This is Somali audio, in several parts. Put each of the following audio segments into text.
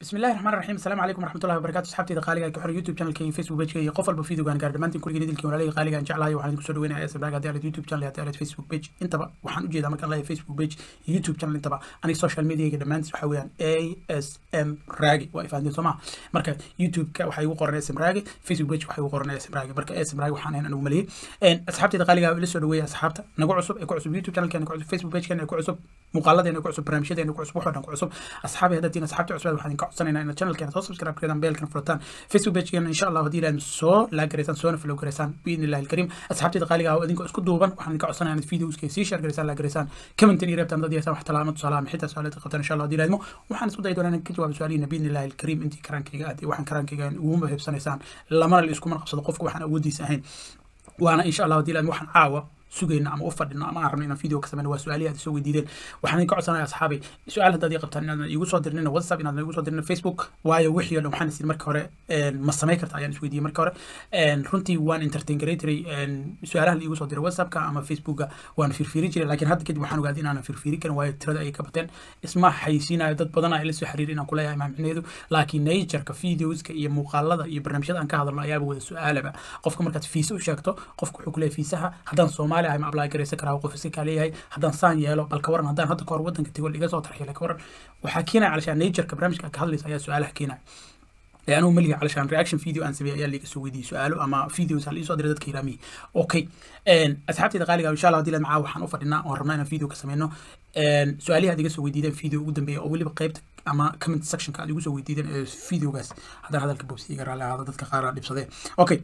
بسم الله الرحمن الرحيم السلام عليكم ورحمه الله وبركاته asxaabtayda qaaliga ka xor youtube channelkayga facebook pageka iyo qof walba videogaan gaar dhammaantiin kulligeen idilkii walaalahii qaaligaan jeclahay waxaan idinku soo dhaweynaya sbag haddii aad youtube channel haddii aad facebook page intaba waxaan u jeedaa markaan leeyahay facebook page iyo youtube channel intaba aniga social mediaga dhammaantiis waxaa weeyaan a s m raagi waa ifahanteen soo maha marka youtube-ka waxaa igu qoran sm raagi facebook page waxaa igu qoran sm raagi marka sm raagi waxaan ahayn anigu maliyey asxaabtayda qaaliga ila soo dhaweeya asxaabta nagu cusub ee ku cusub youtube channelkeena ku cusub facebook pagekeena ee ku cusub muuqaaladeena ku cusub barnaamijyadeena ku cusub wax oo dhan ku cusub asxaabi haddaad tihiin asxaabta cusub waxaan idinka codsanaynaa inaad channelkeena soo subscribe gareedaan beelkan furataan facebook pagekeena insha allah haddii ilaad soo laag gareysaan soona follow gareysaan biidni illahi alkariim asxaabtayda qaaliga ah idinkoo isku duuban waxaan idinka codsanayaa inaad videoska sii share gareysaan laag gareysaan commentin iyo reebtaan dad yeesaan wax talaamo tusaale ama xitaa su-aalaad qabtaan insha allah haddii ilaadmo waxaan isku dayi doonaa inaan ka jawaabo su-aalihiina biidni illahi alkariim intii karaankayga aad iyo waxaan karaankayga uguma hebsanaysaan lamana la iskuma qabsado qofka waxaan awoodiisa ahayn waana insha allah haddii ilaadmo waxaan caawa sugayna ama u fadhino ama aan rabno inaan video ka sameyno waa su-aalihi aad soo weydiideen waxaan idinka codsanaya asxaabay su-aal haddaad ii qabtaan inaadan iigu soo dirinin whatsapp inaadan iigu soo dirinin facebook waayo wixii o dhan waxaan isin marka hore ma samey karta ayaan isweydiiyey marka hore runtii waan entertain garaytiray su-aalaha la iigu soo diray whatsappka ama facebooka waan firfiiri jiray laakiin hadda kadib waxaan ogaaday inaanan firfiiri karin waayo tirada ayay ka bateen isma xaysiinayo dad badan ay la soo xiriir inaan kuleeyahay maamicneedu laakiin natureka videoska iyo muuqaalada iyo barnaamijyada aan ka hadalno ayaaba wada su-aalaba qofka markaad fiisa u sheegto qofka wuxuu kuleeyahay fiisaha haddaan soomaali ahay ma apply garaysan karaa qof iska leeyahay haddaan saan yeelo bal ka waran haddaan hadda ka hor waddanka tego iga soo tarxiilay ka waran waxaa keenaya calashaan natureka barnaamijka ka hadlaysa ayaa su-aalaha keenaya anigu malihi calashaan reaction video aan sameeyay ayaa liiga soo weydiiyey su-aalo ama videos ha liisoo diray dadka iraamihi okay asxaabtayda qaaliga insha allah hadii la macaa waxaan u fadhinaa oon rabnaa inaan video ka sameyno su-aalihi aad iga soo weydiideen video ugu dambeeya oo weliba qeybta ama comment sectionka aad igu soo weydiideen ee videogaas haddaan hadalka bobsi iga raalli ahaado dadka qaar dhibsadee okay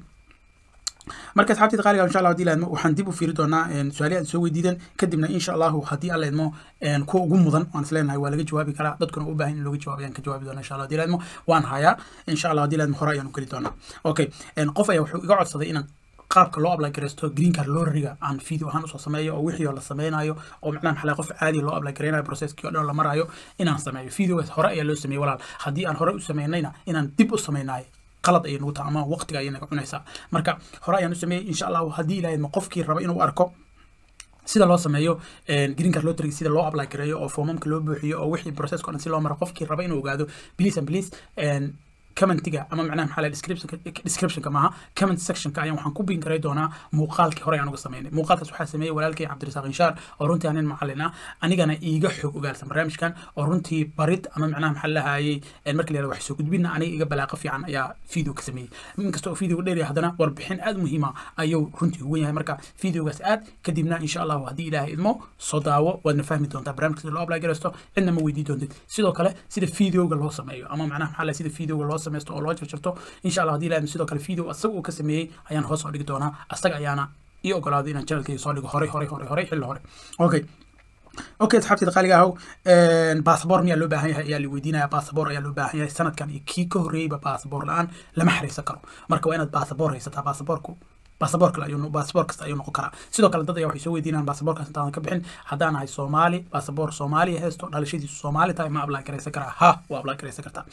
marka asxaabtayda qaaliga insha allah hadii la idmo waxaan dib u fiiri doonaa su-aalihi aad soo weydiideen kadibna insha allahu haddii alla idmo kuwa ugu mudan waan isleenahay waa laga jawaabi karaa dadkuna u baahan in looga jawaab ayaan ka jawaabi doonaa insha allah hadii la idmo waan hayaa insha allah hadii la idmo hore ayaan u geli doonaa okay qof ayaa wuxuu iga codsaday inaan qaabka loo apply gareysto green card lorriga aan video ahaan usoo sameeyo oo wixii oo la sameynayo oo macnaha maxaa qof caadi loo apply gareynayo processkii oo dhan la marayo inaan sameeyo videogaas hore ayaa loo sameeyey walaal haddii aan hore u sameynayna inaan dib u sameynayo qalad ayay nagu tahay ama waqtiga ayay naga cunaysaa marka hore ayaan u sameeyey insha allahu haddii ilaahay ma qofkii raba inuu arko sida loo sameeyo green card lottery sida loo apply gareeyo oo foomamka loo buuxiyo oo wixii processka o dhan si loo maro qofkii raba inuu ogaado please and please commentiga ama macnaha maxaa descriptionka descriptionka maaha comment sectionka ayaan waxaan ku bin karay doonaa muuqaalkii hore aan uga sameynay muuqaalkaas waxaa sameeyey walaalkay cabdirasaaq inshaar oo runtii anin macallin ah anigana iiga xog ogaalsan barnaamijkan oo runtii barid ama macnaha maxaa lahayey marka la yihahdo wax soo gudbina aniga iga balaaqa fiican ayaa video ka sameeyey inkasta oo video dheer haddana warbixin aad muhiima ayuu runtii ugu yahay marka videogaas aad kadibna insha allahu haddii ilaahay idmo soo daawo waadna fahmi doontaa barnaamijka sida loo apply garaysto cidna ma weydii doontid sidoo kale sida videoga loo sameeyo ama macnaha maxaa lahay sida videoga loo sameysto oo loo jarjarto insha allah haddii ilaahim sidoo kale video asaga uu ka sameeyey ayaan hoos oo dhigi doonaa asaga ayaana ii ogolaaday inaan channelkayga soo dhigo horey horey horey horey xilli hore okay okay asxaabtayda qaaliga ahow basaboor miyaa loo baahan yahay ayaa la weydiinaya basaboor ayaa loo baahan yahay sanadkan iyo kii ka horreeyeyba basaboor la-aan lama xariirsan karo marka waa inaad basaboor haysataa basaboorku basaboor kale ayuu basaboor kasta ayuu noqon karaa sidoo kale dad ayaa waxay soo weydiinayaan basaboorkaas intaadan ka bixin haddaan ahay soomaali basaboor soomaaliya haysto dhalashadiisu soomaali tahay ma apply garaysan karaa ha waa apply garaysan kartaa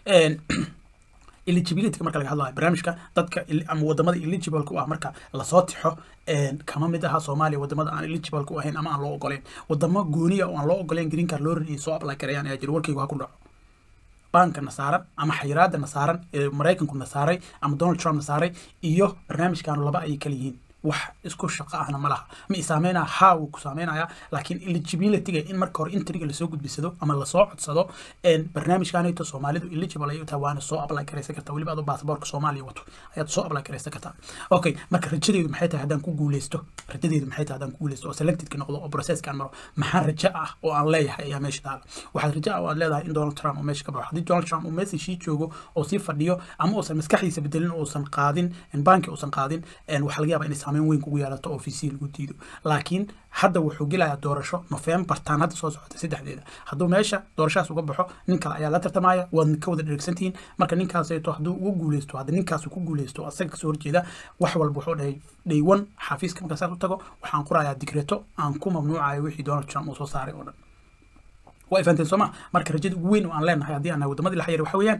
eligibility marka laga hadlayo barnaamijka dadka ama wadamada eligible ku ah marka lasoo tixo kama mid aha soomaaliya wadamada aan eligible ku ahayn ama aan loo ogoleyn wadamo gooniya oo aan loo ogoleyn green card loo rinayay soo apply karayaan ayaa jira warkaygu ha ku dhaco banka na saaran ama xayiraada na saaran ee maraykanku na saaray ama donald trump na saaray iyo barnaamijkaanu laba ayay kala yihiin wax isku shaqo ahna ma laha ma isaameynaya ha wuu ku saameynaya laakiin eligibilityga in marka hore intriga lasoo gudbisado ama lasoo codsado barnaamijkanayto soomaalidu eligible ayay tahay waana soo apply garaysan kartaa weliba adoo baasaboorka soomaaliya wato ayaad soo apply garaysan kartaa okay marka rajadeedu maxay tahay haddaan ku guuleysto rajadeedu maxay tahay haddaan ku guuleysto oo selectedka noqdo oo processkaan maro maxaa raja ah oo aan leeyahay ayaa meesha taala waxaad raja ah oo aad leedahay in donald trump uu meesha ka baxo haddii donald trump uu meeshii joogo oo sii fadhiyo ama uusan maskaxdiisa bedelin uusan qaadin banki uusan qaadin waxaa laga yaabaa inay saameyn weyn kugu yeelato oo vc lagu diido laakiin hadda wuxuu gelayaa doorasho nofembar taan hadda soo socota saddexdeeda hadduu meesha doorashadas uga baxo nin kale ayaa la tartamaya waad ka wada dheregsantihiin marka ninkaaseeto hadduu ugu guuleysto haddii ninkaasu ku guuleysto asaga kasoo horjeeda wax walba wuxuu dhahay day one xafiiska markaa saas u tago waxaan qorayaa digreto aan ku mamnuucayo wixii donald trump uu soo saaray oo dhan waa ifaanteen sooma marka rajada ugu weyn oo aan leenahay haddii aan nahay wadamadii la xayir waxa weeyaan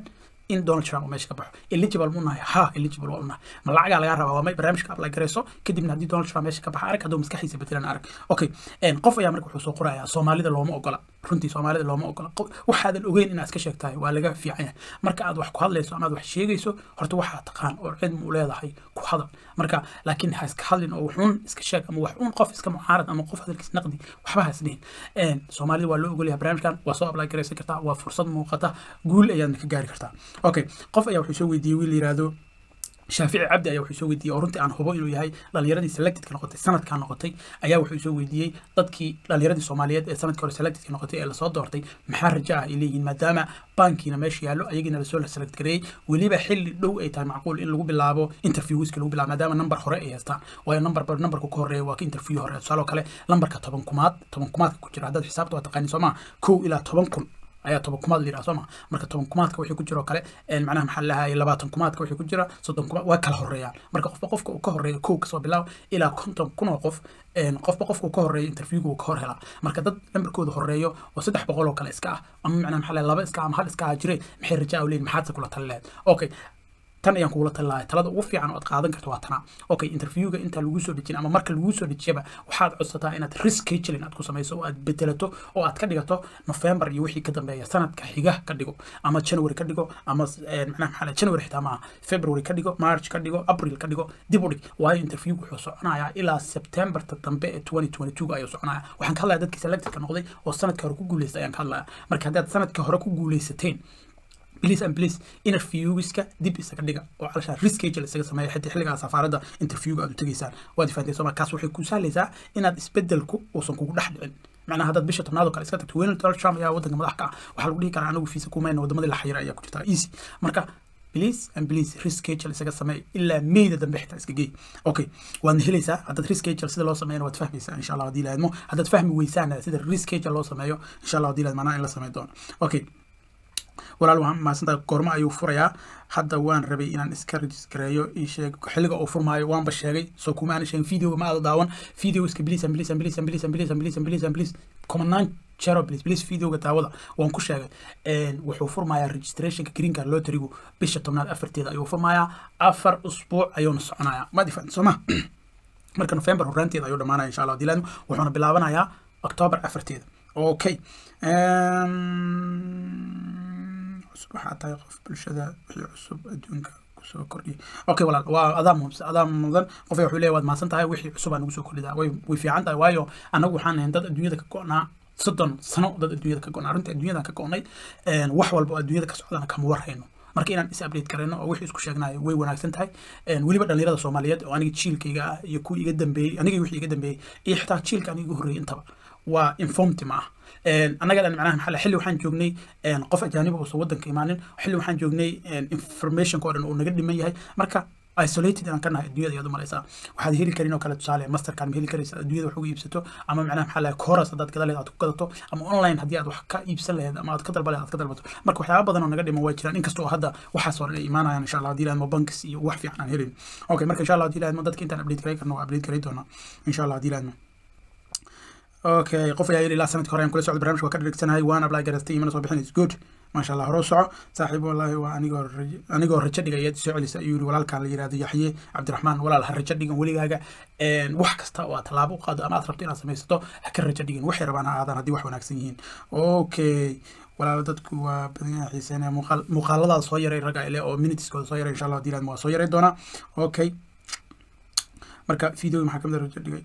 in donald trump uu meesha ka baxo eligible mu nahay ha eligible waa unahay ma lacagaa lagaa rabaa waa may barnaamijka apply garayso kadibna haddii donald trump meesha ka baxa arag hadduu maskaxiisa bedelan arag okay qof ayaa marka wuxuu soo qorayaa soomaalida looma ogola runtii soomaalida looma ogola waxaadan ogeyn inaad iska sheegtahay waa laga fiican yahay marka aad wax ku hadlayso ama aad wax sheegayso horta waxaa taqaan oo cilmi u leedahay ku hadal marka laakiin ha iska hadlin oo waxuun iska sheeg ama waxuun qof iska mucaarad ama qof hadalkiis naqdi waxba ha isdhihin soomaalida waa loo ogolyahay barnaamijkan waa soo apply garaysan kartaa waa fursad muuqata guul ayaadna ka gaari kartaa okay qof ayaa wuxuu soo weydiiyey wiil yiraahdo shaafici cabdi ayaa wuxuu soo weydiiyey oo runtii aan hubo inuu yahay dhalinyaradii selectedka noqotay sanadkan noqotay ayaa wuxuu soo weydiiyey dadkii dhalinyaradii soomaaliyeed ee sanadkii hore selectedka noqotay ee lasoo doortay maxaa raja ah ay leeyihiin maadaama bankiina meesha yaallo ayagiina lasoo select gareeyey weliba xilli dhow ay tahay macquul in lagu bilaabo interviewska lagu bilaabo maadaama number hore ay haystaan waayo number numberka ku horeeya waa ka interview hore tusaaloo kale lambarka toban kumaad toban kumaadka ku jira haddaad xisaabta waa taqaani soomaa kow ilaa toban kun ayaa toban kumaad la yidhaha sooma marka toban kumaadka wixii ku jira oo kale macnaha maxaa lahaye labaatan kumaadka wixii ku jira soddon kumaad waa kala horeeyaan marka qofba qofka uu ka horeeyo kow kasoo bilaabo ilaa konton kun oo qof qofba qofka uu ka horeeyo interviewga uu ka hor helaa marka dad lambarkooda horeeyo oo saddex boqol oo kale iska ah ama macnaha maxaa lahaye laba iska ah ama hal iska ah jire maxay rajaa u leeyihin maxaadse kula tali lahayd okay tan ayaan kugula tali lahay talada ugu fiican oo aad qaadan karto waa tana okay interviewga intaa lagu soo dejin ama marka lagu soo dejiyaba waxaad codsataa inaad rescheduling aad ku samayso oo aad bedelato oo aad ka dhigato november iyo wixii ka dambeeya sanadka xiga ka dhigo ama january ka dhigo ama macnaha maxaa january xitaa maaha february ka dhigo march ka dhigo april ka dhigo dib u dhig waayo interviewga wuxuu soconayaa ilaa septemberta dambe ee twenty twenty two ayuu soconaya waxaan ka hadlaya dadkii selectedka noqday oo sanadka hore ku guuleystay ayaan ka hadlaya marka haddaad sanadka hore ku guuleysateen please and please interviewgiska dib isaga dhiga oo calashaan reschedule isaga sameeya xitaa xilligaa safaaradda interviewga aad u tegaysaan waad fahanteen soo markaas waxay ku sahlaysaa inaad isbedelku uusan kugu dhex dhicin macnaha haddaad bisha tobnaad oo kale iska tagto weyne donald trump ayaa waddanka madax ka ah waxaa lagu dhihi karaa anagu fiisa kumayna waddamadii la xayira ayaa ku jirta easy marka please and please reschedule isaga sameey ilaa meyda dambe xitaa iska geey okay waadna helaysaa haddaad reschedule sida loo sameeyana waad fahmaysaa insha allah haddii laadmo haddaad fahmi weysaana sida reschedule loo sameeyo insha allah haddii laad macnaha in la sameyn doono okay walaal waxaan mahadsantahay goormo ayuu furayaa hadda waan rabay inaan iska rejistareeyo ii sheeg xilliga uu furmaayo waanba sheegay soo kuma aanan sheegin videoga ma aada daawan videoska please and please and please and please and please and please and please and please kumanaan jero please please videoga daawada waan ku sheegay wuxuu furmayaa registrationka green card lotterigu bisha tobnaad afarteeda ayuu furmayaa afar usbuuc ayuuna soconayaa ma difaan soo ma marka november horaanteeda ayuu dhamaanaya insha allah dilaadmo wuxuuna bilaabanayaa october afarteeda okay cusub waxaa tahay qof bulshada wixii cusub adduunka kusoo kordhiyay okay walaal waa adaa muhimsan adaa mudan qof wuxuu leeyahay waad mahadsan tahay wixii cusub aa nagu soo kordhidaa way way fiican tahay waayo annagu waxaan ahayn dad adduunyada ka go'naa soddon sano dad adduunyada ka go'naa arrinta adduunyadan ka go'nay wax walba oo adduunyada ka socdana kama warhayno marka inaan is update karayno oo wixii isku sheegnayo way wanaagsan tahay weliba dhalinyarada soomaaliyeed oo aniga jiilkayga ah iyo kuwii iga dambeeyey aniga wixii iga dambeeyey iyo xitaa jiilka aniga iga horreeyey intaba waa informti ma ah annaga dhan macnaha maxaa xilli waxaan joognay qof ajaaniba uusan waddanka imaanin xilli waxaan joognay informationka oo dhan uu naga dhiman yahay marka isolated aan ka nahay adduunyada ayaad u malaysaa waxaad heli karin oo kale tusaale mastercard ma heli karaysa adduunyada wax uga iibsato ama macnaha maxaa lahay coras haddaad gada lehed aad ku gadato ama online haddii aad wax ka iibsan laheyd ama aad ka dalba lehed aad ka dalbato marka waxyaaba badan oo naga dhiman waa jiraan inkasta oo hadda waxaas oo dhan ay imaanayaan insha allah haddii laadmo bankis iyo wax fiican aan helin okay marka insha allah haddii laadmo dadka intaan update garay karno waa update garay doonaa insha allah haddii laadmo okay qof ayaa yidhi ilaa sanadka hore aan kula socdo barnaamijka waa ka dhegsanayay waan apply garaystay imana soo bixinays good maasha allah hore u soco saaxiib wallaahi waa anigoo anigoo rajo dhiga ayaad soo celisa ayuu yidhi walaalkaan la yidhahdo yaxye cabdiraxmaan walaal ha rajo dhigan weligaaga wax kasta oo aad tallaabo u qaado ama aad rabto inaad samaysato ha ka rajo dhigin waxay rabaan ha aadaan haddii wax wanaagsan yihiin okay walaalo dadku waa badan yahay xiiseynaya muuqaal muuqaaladaada soo yaray ragga ile oo minutiskooda soo yaray insha allah haddii laadmo waa soo yaray doonaa okay marka video maxaa kamid a rajo dhigay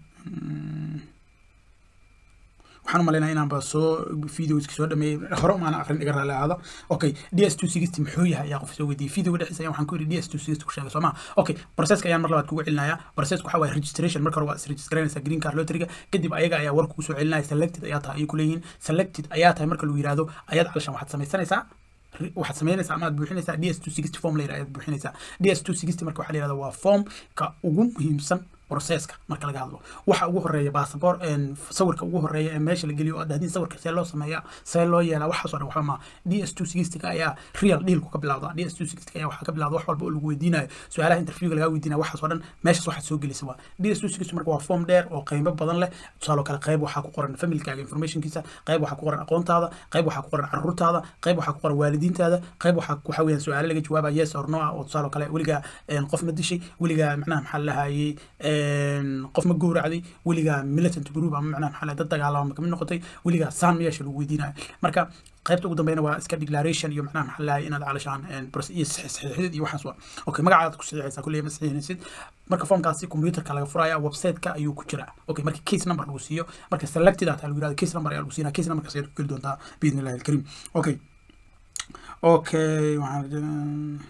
waxaan u malaynaya inaanba soo videoski soo dhameeyey hore umaana aqrin iga raali ahaada okay d s two sixty muxuu yahay ayaa qof soo weydiiyey videoga dhexdiisa ayaan waxaan ku yidhi d s two sixty ku sheegay soo maa okay processka ayaan mar labaad kugu celinayaa processka waxaa waaye registration marka hore waa isregistraynaysaa green card lotteriga kadib ayaga ayaa war kugu soo celinaya selected ayaa tahay ayay kuleeyihiin selected ayaa tahay marka lagu yidhaahdo ayaad calashan waxaad samaysanaysaa waxaad samaynaysaa ama aad buuxinaysaa d s two sixty form la yidhaha ayaad buuxinaysaa d s two sixty marka waxaa la yidhahda waa formka ugu muhiimsan processka marka laga hadlo waxa ugu horeeya baasabor sawirka ugu horeeya ee meesha la geliyo oo dhahdin sawirka see loo sameeyaa see loo yeelaa waxaas oo dhan waxba ma d s two sixty ayaa real dealku ka bilowda d s two sixty ayaa waxaa ka bilowda wax walba oo lagu weydiinayo su-aalaha interviewga lagaa weydiinayo waxaas oo dhan meeshaas waxaad soo gelisa waa d s two sixty marka waa form dheer oo qiimo badan leh tusaaloo kale qayb waxaa ku qoran familkaaga informationkiisa qayb waxaa ku qoran aqoontaada qayb waxaa ku qoran caruurtaada qayb waxaa ku qoran waalidiintaada qayb waxaa waxa weeyaan su-aalo laga jawaaba yes or no ah oo tusaaloo kale weligaa qof ma dishay weligaa macnaha maxaa lahayay qof ma gowracday weligaa militant group ama macnaha maxaa dad dagaalama ma kamid noqotay weligaa saan meesha lagu weydiinayo marka qaybta ugu dambeyna waa iska declaration iyo macnaha maxaa lahay inaad calashaan iyo saxiixidid iyo waxaas waa okay magacaad ku saxiixaysaa kulley ma saxiixinaysid marka formkaasi computerka laga furaya websiteka ayuu ku jiraa okay marka case number lagu siiyo marka selected ataa lagu yirahdo case number ayaa lagu siinaa case numberkaas ayaad ku geli doontaa biidni illahi alkariim okay okay waxaan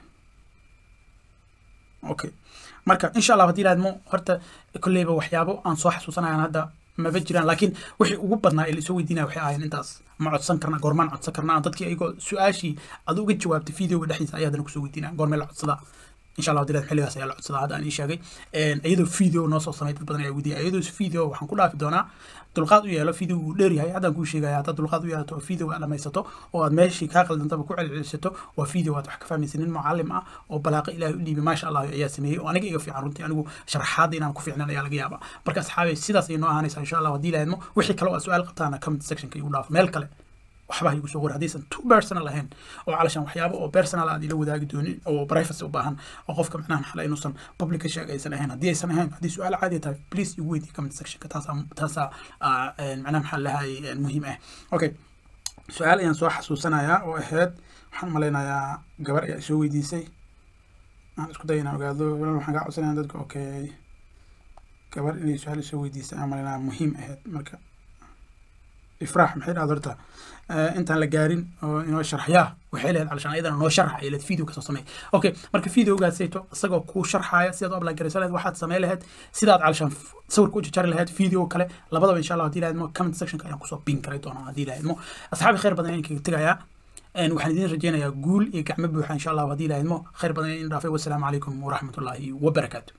okay marka insha allah haddii ilaadmo horta kolleyba waxyaabo aan soo xasuusanayaan hadda maba jiraan laakiin wixii ugu badnaa ee laisoo weydiinaya waxay ahayn intaas ma codsan karna goormaan codsan karnaa dadkii ayagoo su-aashii aad uga jawaabtay videoga dhexdiisa ayaa haddana kusoo weydiinaya goormee la codsadaa insha allah dilaad xilligaas ayaa la codsadaa hadda aan ii sheegay iyadoo video noo soo samay dad badan ayaa weydiiyay iyadoo video waxaan ku dhaafi doonaa dulqaad u yeelo video wuu dheer yahay haddaan kuu sheegaya haddaad dulqaad u yeelato oo video aad dhamaysato oo aad meeshii kaa qaldantaba ku celcelisato waa video aad wax ka fahmaysa nin mucalim ah oo balaaqa ilaahay u dhiibay maasha allah ayaa sameeyey oo aniga iga fiican runtii anigu sharaxaadda inaan ku fiicnan ayaa laga yaabaa marka asxaabay sidaas ayay noo ahaanaysaa insha allah haddii ilaahadmo wixii kale oo aad su-aal qabtaana comment sectionka igu dhaafo meel kale waxba igu soo qor haddaysan too personal ahayn oo calashan waxyaabo oo personal aad ila wadaagi doonin oo privacy u baahan oo qofka macnaha maxaa inuusan public ka sheeg aysan ahayn haddii aysan ahayn haddii su-aal caadi tahay please igu weydiiy comment sectionka taasaa taasaa macnaha maxaa lahay muhiim ah okay su-aal ayaan soo xasuusanayaa oo ahayd waxaan malaynayaa gabar ayaa soo weydiisay aan isku day inaan ogaado waxaan kaa codsanaya dadka okay gabar inay su-aal soo weydiisay aan malaynayaa muhiim ahayd marka ifraax maxay dhahda horta intaan la gaarin oo inoo sharxyaa waxay lehed calashaan ayadana noo sharxa ay lehed video kasoo samey okay marka videogaasayto isagoo kuu sharxaaya sidaad u apply garaysa lehed waxaad samey laheyd sidaad calashaan sawirka u jajari laheyd video kale labadaba insha allah haddii lahaydmo comment sectionka ayaan kusoo bin karay doonaa haddii lahaydmo asxaabi khayr badan ayaan kaga tegayaa waxaan idiin rajeynayaa guul iyo gacmo buuxa insha allah haddii lahaydmo khayr badan in dhaafay wassalaamu calaykum waraxmatullaahi wabarakaatu